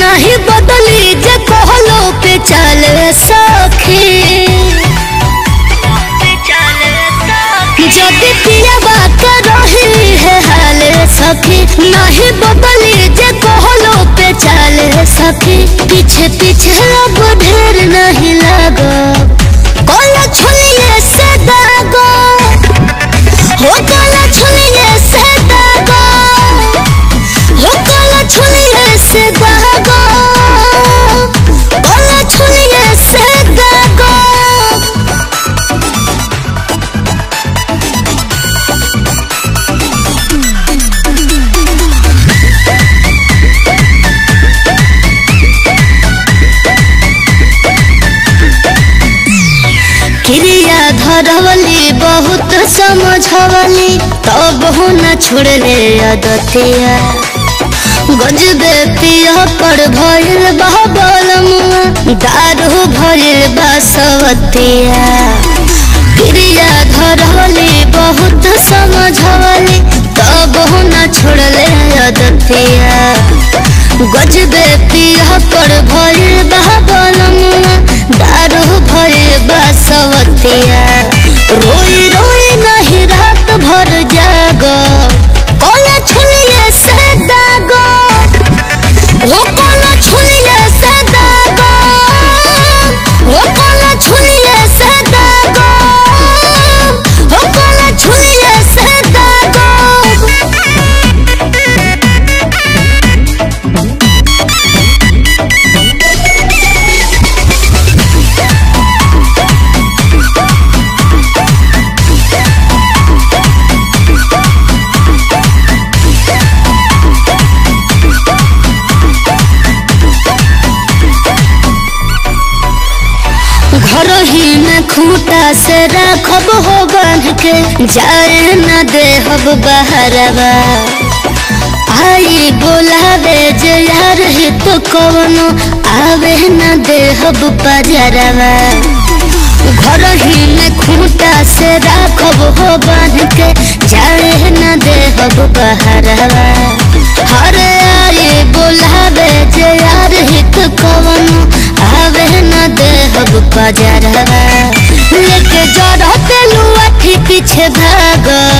नहीं बदली जे कहलो पे चले सखी जदि पिया बात रही है हाले सखी नहीं बदली जे कहलो पे चले सखी पीछे पीछे अब ढेर नहीं लगो कोला छुलिए से दागो हो कोला छुलिए से दागो हो कोला छुलिए से दागो कोला छुलिए से दागो क्रिया धरवली बहुत समझवली तब हो न छोड़ले अदतिया गजबे पिया पर भइल बहबलमुआ दारू भइल बसवतिया क्रिया धरवली बहुत समझवली तब हो न छोड़ले अदतिया गजबे पिया पर भइल बहबलमुआ दारू भइल बसवतिया रोई रोई नहीं रात भर जाग कोला छुलिए से दागो वो कोला छुलिए से दागो वो कोला छुलिए से दागो वो कोला छुलिए से दागो घर ही में खूंटा से रखब हो बांध के जाए न देहब बहरवा आई बोलावे जे यार ही तो कवनो आवे न देहब पजरवा घर ही में खूंटा से रखब हो बांध के जाए न देहब बहरवा हरे आई बोलावे जे यार ही तो कवनो आवे न देहब पजरवा लेके जरा तेलुआ पीछे भागो